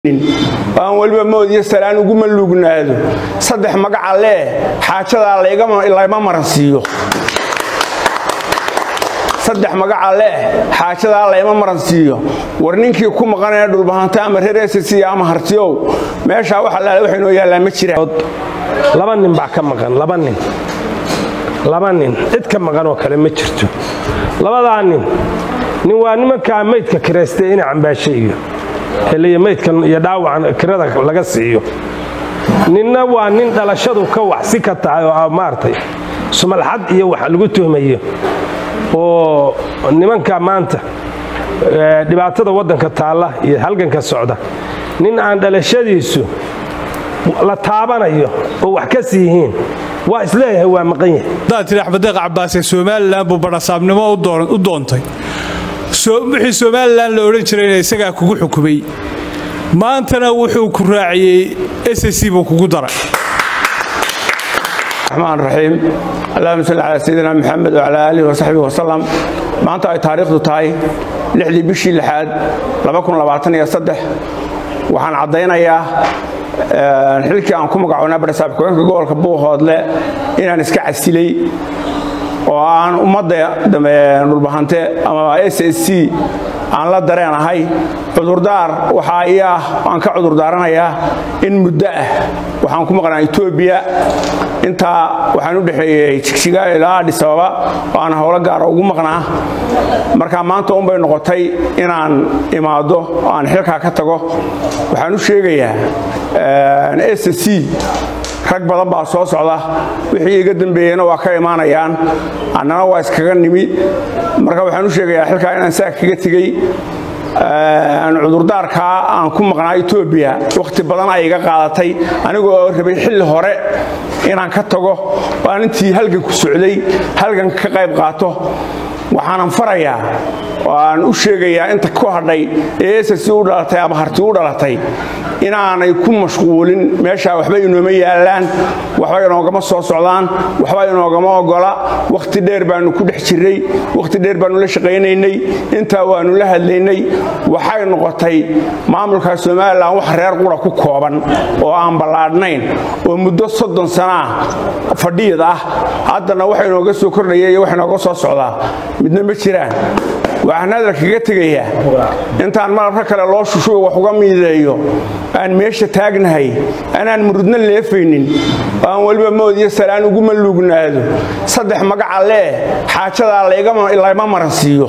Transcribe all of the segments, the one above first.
aan weliba mood iyo salaan uguma lugnaado saddex magaca lee xaajadaa layma maransiiyo saddex magaca leh xaajadaa layma maransiiyo war ninkii ku maqanaya dhulbahanta ama reer ss ama hartiyow meeshaa waxa laala waxa inoo yaallaa ma jiraan laba nin baa ka maqan laba nin laba nin cid ka maqan oo kale ma jirto labadaa nin nin waa nimankaa maydka kiraystay ina cambaashe iyo heliya maydkan iyo dhaawacan kirada laga siiyo ninna waa nin dhalashadu ka waxsi ka tahay oo maaragtay sumalxad iyo wax lagu tuhmayo oo nimanka maanta dhibaatada waddanka taalla iyo halganka socda nin aan dhalashadiisu la taabanayo oo wax ka siihiin waa isleeyahay waa maqan yahay haddaad tidhi axmedeeq cabbaasee somalilan buu badhasaabnimo u doontay wixii somalilan la odhan jirayna isagaa kugu xukumay maantana wuxuu ku raaciyey ss buu kugu daray raxmaan raxiim allahuma salli calaa sayidina maxamed wacalaa aalihi wasaxbihi wasalam maanta ay taariikhdu tahay lixdii bishii lixaad waxaan caddaynayaa xilkii aan ku magacoonaa badhasaab ku-eenka gobolka buuhoodle inaan iska casilay oo aan ummadda dhulbahante ama s s c aan la dareen ahay cudurdaar waxaa ii ah aan ka cudurdaaranayaa in muddo ah waxaan ku maqnaa etoobiya intaa waxaan u dhexeeyey jigjiga ilaa adhisababa oo aan howlo gaara ugu maqnaa markaa maanta unbay noqotay inaan imaado oo aan xilkaa ka tago waxaan u sheegayaa s c rag badan baa soo socda wixii iga dambeeyeyna waa ka imaanayaan annana waa iskaga nimi marka waxaan u sheegayaa xilkaa inaan saa kaga tegey cudurdaarkaa aan ku maqnaa etoobiya wakhti badan ay iga qaadatay anigoo rabay xilli hore inaan ka tago oo aan intii halganku socday halganka ka qayb qaato waxaanan farayaa oo aan u sheegayaa inta ku hadhay ee ss u dhalatay ama harti u dhalatay inaanay ku mashquulin meeshaa waxba inooma yaallaan waxba inoogama soo socdaan waxba inoogama ogola wakhti dheer baannu ku dhex jirray wakhti dheer baannu la shaqaynaynay intaa waannu la hadlaynay waxay noqotay maamulka somalilan wax reer qura ku kooban oo aan ballaadhnayn oo muddo soddon sanaa fadhiyad ah haddana wax inooga soo kordhaya iyo wax inooga soo socdaa midna ma jiraan waxaan hadalkaga tegayaa intaan malabka kale loo shushuo wax uga miideeyo aan meesha taagnahay anaan murudna leefaynin aan weliba mood iyo salaan uguma lugnaado saddex magaca lee xaajadaa layma maransiiyo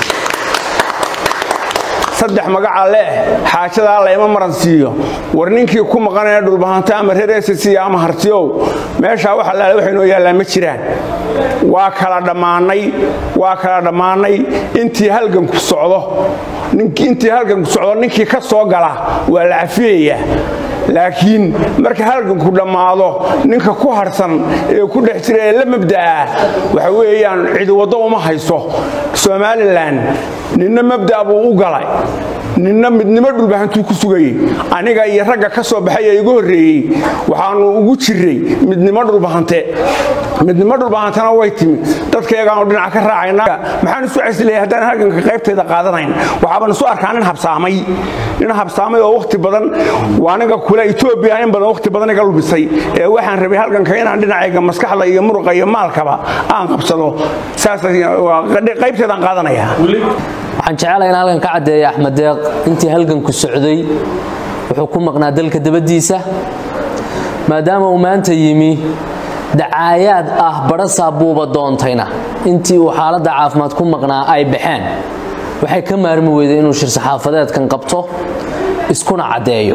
saddex magaca leh xaajadaa layma maransiiyo war ninkii ku maqanaya dhulbahanta ama reer ss ama hartiyow meeshaa waxa laala waxa inoo yaallaa ma jiraan waa kala dhammaannay waa kala dhammaannay intii halganku socdo intii halganku socdo ninkii ka soo gala waa la cafiyayaa laakiin marka halganku dhammaado ninka ku harsan ee ku dhex jira ee la mabda'a waxa weeyaan cidi waddo uma hayso somalilan ninna mabda' buu u galay ninna midnimo dhulbahantuu ku sugayey aniga iyo ragga ka soo baxay ee igu horreeyey waxaannu ugu jirray midnimo dhulbahante midnimo dhulbahantena way timi dadkayagaanu dhinaca ka raacayna maxaan isu casilaya haddaan halganka qaybtayda qaadanayn waxaaban isu arkaa nin habsaamay nin habsaamay oo wakhti badan aniga kule etoobiya in badan wakhti badan iga lumisay ee waxaan rabay halganka inaan dhinacayga maskaxda iyo muruqa iyo maalkaba aan qabsado saas qaybtaydaan qaadanayaa waxaan jecelahay in halkan ka caddeeya axmed deeq intii halganku socday wuxuu ku maqnaa dalka dabaddiisa maadaama uu maanta yimi dacaayaad ah badhasaa buuba doontayna intii uu xaaladda caafimaad ku maqnaa ay baxeen waxay ka maarmi weyday inuu shir saxaafadeedkan qabto iskuna caddeeyo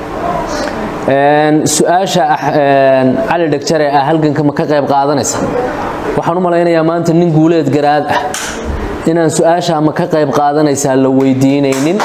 su-aasha cali dhagjare ah halganka ma ka qayb qaadanaysa waxaan u malaynayaa maanta nin guuleed garaad ah inaan su-aasha ma ka qayb qaadanaysaa la weydiinaynin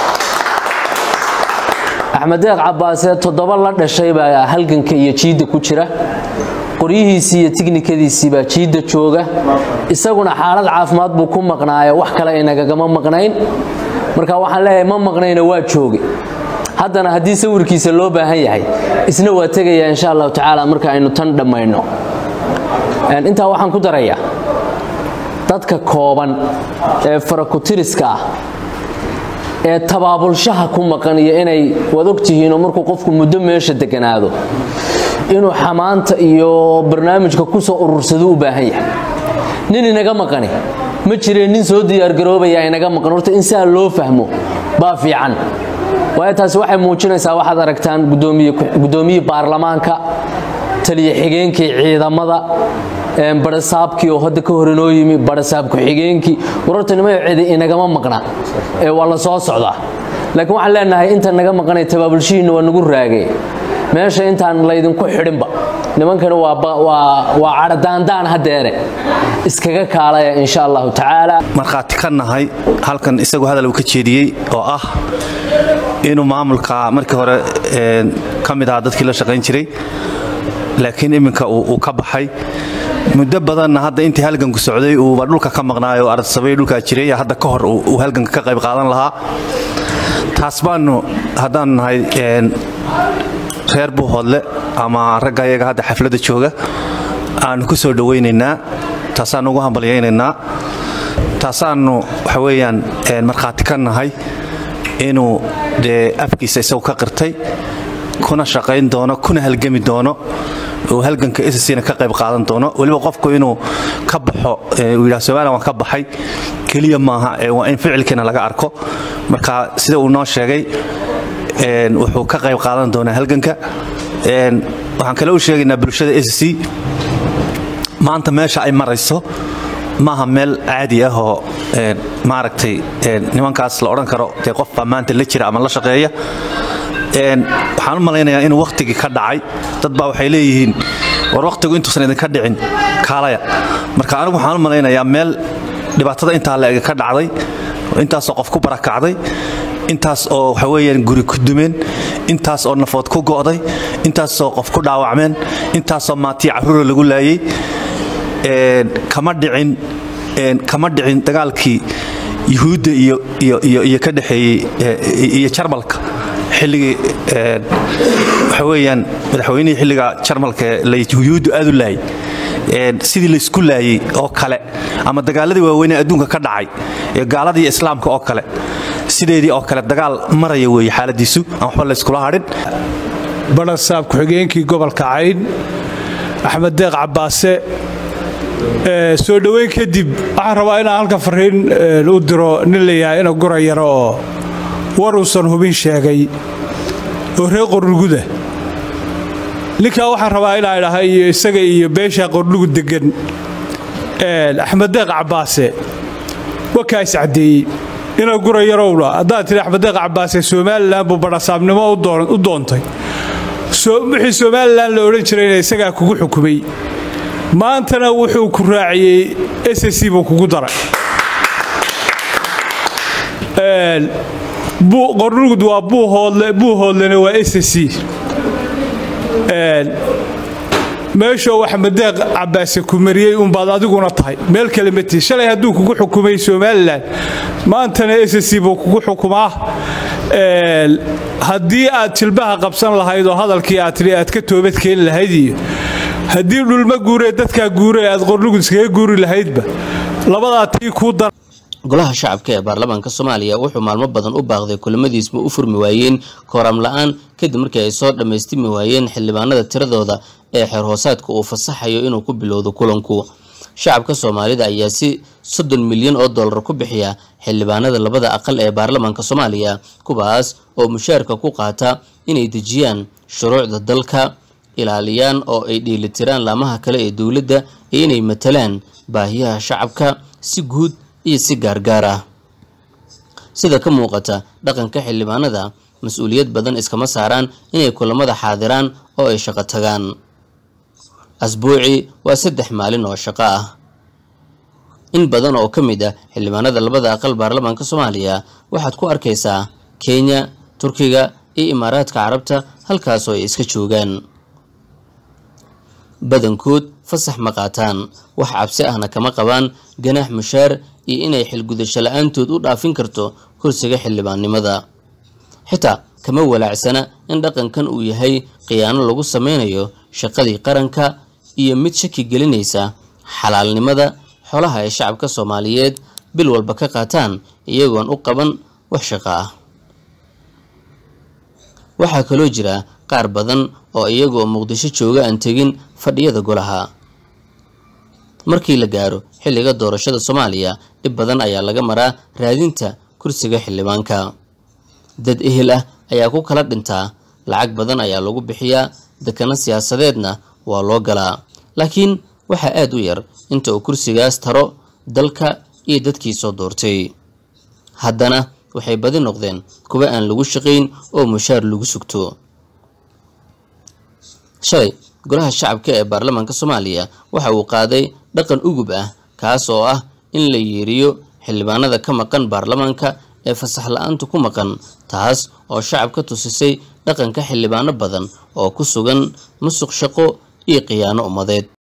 axmedeeq cabbaasee toddoba la dhashay baa halganka iyo jiidda ku jira qoryihiisii iyo tiknikadiisii baa jiidda jooga isaguna xaalad caafimaad buu ku maqnaayo wax kale inagagama maqnayn marka waxaan leeyahay ma maqnayna waa jooge haddana haddii sawirkiisa loo baahan yahay isna waa tegayaa insha allahu tacaala marka aynu tan dhammayno intaa waxaan ku darayaa dadka kooban ee farakutiriska ah ee tabaabulshaha ku maqan iyo inay waad ogtihiinoo markuu qofku muddo meesha deganaado inuu xamaanta iyo barnaamijka ku soo urursado u baahan yahay nin inaga maqani ma jireen nin soo diyaargaroobaya inaga maqan horta in saa loo fahmo baa fiican waayo taasi waxay muujinaysaa waxaad aragtaan gudoomiye baarlamaanka taliya xigeenkii ciidamada barasaabkii oo hadda ka hor inoo yimi barasaab ku-xigeenkii wararta nimayo cidi inagama maqna ee waa la soo socdaa laakiin waxaan leenahay inta naga maqanay tabaabulshihiinna waa nagu raagay meesha intaan laydinku xidhinba nimankani waa cadhadaandaan hadeere iskaga kaalaya insha allahu tacaala markhaati ka nahay halkan isagu hadal uu ka jeediyey oo ah inuu maamulka markii hore ka mid ahaa dadkii la shaqayn jiray laakiin iminka uu ka baxay muddo badanna hadda intii halganku socday uuba dhulka ka maqnaayo ardsabay dhulkaa jiray hadda ka hor uu halganka ka qayb qaadan lahaa taas baanu haddaanu nahay reer buuhoodle ama ragga ayaga hadda xafladda jooga aanu ku soo dhowaynaynaa taasaanu ugu hambalyaynaynaa taasaanu waxa weeyaan markhaati ka nahay inuu dee afkiisa isagu ka qirtay kuna shaqayn doono kuna halgami doono uu halganka ssna ka qayb qaadan doono weliba qofku inuu ka baxo uu yidhaha somalilan waan ka baxay keliya maaha waa in ficilkiina laga arko marka sida uu noo sheegay wuxuu ka qayb qaadan doonaa halganka waxaan kale u sheegaynaa bulshada sc maanta meesha ay marayso maaha meel caadi ah oo maaragtay nimankaas la odhan karo dee qofbaa maanta la jira ama la shaqeeya waxaan u malaynayaa inuu wakhtigii ka dhacay dad baa waxay leeyihiin war wakhtigu intuusan idinka dhicin kaalaya marka anigu waxaan u malaynayaa meel dhibaatada intaa la ega ka dhacday intaasoo qof ku barakacday intaas oo waxa weeyaan guri ku dumeen intaas oo nafood ku go'day intaasoo qof ku dhaawacmeen intaasoo maatiya carruura lagu laayey kama dhicin kama dhicin dagaalkii yuhuudda iyo ka dhexeeyey iyo jarmalka xilligii waxa weeyaan madaxweynihii xilliga jarmalka yuhuuddu aad u laayay sidii laysku laayey oo kale ama dagaaladii waaweynee adduunka ka dhacay ee gaaladii islaamka oo kale sideedii oo kale dagaal maraya weeye xaaladiisu aan waxba layskula hadhin barasaab ku-xigeenkii gobolka cayn axmed deeq cabbaase soo dhoweyn kadib waxaan rabaa inaan halka fariin u diro nin layahay ina gura yaro oo war uusan hubin sheegay oo reer qornuguda ninkaa waxaan rabaa inaa idhaha iyo isaga iyo beesha qornugu degan axmed deeq cabbaase wakaa is caddeeyey ina gura yarowna haddaad tidhi axmed deeq cabbaase somalilan buu barasaabnimo u doontay wixii somalilan la odhan jirayna isagaa kugu xukumay maantana wuxuu ku raaciyey ssc buu kugu daray qornugud waa buuhoodlena waa ssc meeshoo axmed deeq cabbaase ku mariyey unbaad adiguna tahay meel kale mati shalay hadduu kugu xukumay somalilan maantana ssc buu kugu xukumaa haddii aad jilbaha qabsan lahayd oo hadalkii aad tidhi aad ka toobadkeeni lahayd iyo haddii dhulma guuree dadkaa guure aad qornugud iskaga guuri lahaydba labadaa tii kuu dar golaha shacabka ee baarlamaanka soomaaliya wuxuu maalmo badan u baaqday kulamadiisma u furmi waayeen kooram la-aan kadib markii ay soo dhammaystimi waayeen xildhibaanada tiradooda ee xeer hoosaadka uu fasaxayo inuu ku bilowdo kulanku shacabka soomaalida ayaa si soddon milyan oo dollar ku bixiya xildhibaanada labada aqal ee baarlamaanka soomaaliya kuwaas oo mushaarka ku qaata inay dejiyaan shuruucda dalka ilaaliyaan oo ay dheelitiraan laamaha kale ee dowladda iyo inay matalaan baahiyaha shacabka si guud iyo si gaargaar ah sida ka muuqata dhaqanka xildhibaanada mas-uuliyad badan iskama saaraan inay kulamada xaadiraan oo ay shaqo tagaan asbuuci waa saddex maalin oo shaqo ah in badan oo ka mid ah xildhibaanada labada aqal baarlamaanka soomaaliya waxaad ku arkaysaa kenya turkiga iyo imaaraadka carabta halkaasoo ay iska joogaan badankood fasax ma qaataan wax cabsi ahna kama qabaan ganaax mushaar iyo inay xilgudasho la-aantood u dhaafin karto kursiga xildhibaannimada xitaa kama walaacsana in dhaqankan uu yahay khiyaano lagu sameynayo shaqadii qaranka iyo mid shaki gelinaysa xalaalnimada xolaha ay shacabka soomaaliyeed bil walba ka qaataan iyagoon u qaban wax shaqo ah waxaa kaloo jira qaar badan oo iyagoo muqdisho jooga aan tegin fadhiyada golaha markii la gaaro xilliga doorashada soomaaliya dhib badan ayaa laga maraa raadinta kursiga xildhibaanka dad ehel ah ayaa ku kala dhintaa lacag badan ayaa lagu bixiyaa dekano siyaasadeedna waa loo galaa laakiin waxaa aad u yar inta uu kursigaas taro dalka iyo dadkii soo doortay haddana waxay badi noqdeen kuwa aan lagu shaqayn oo mushaar lagu sugto shalay golaha shacabka ee baarlamaanka soomaaliya waxa uu qaaday dhaqan ugub ah kaas oo ah in la yeeriyo xildhibaanada ka maqan baarlamaanka ee fasax la-aanta ku maqan taas oo shacabka tusisay dhaqanka xildhibaano badan oo ku sugan musuq shaqo iyo khiyaano ummadeed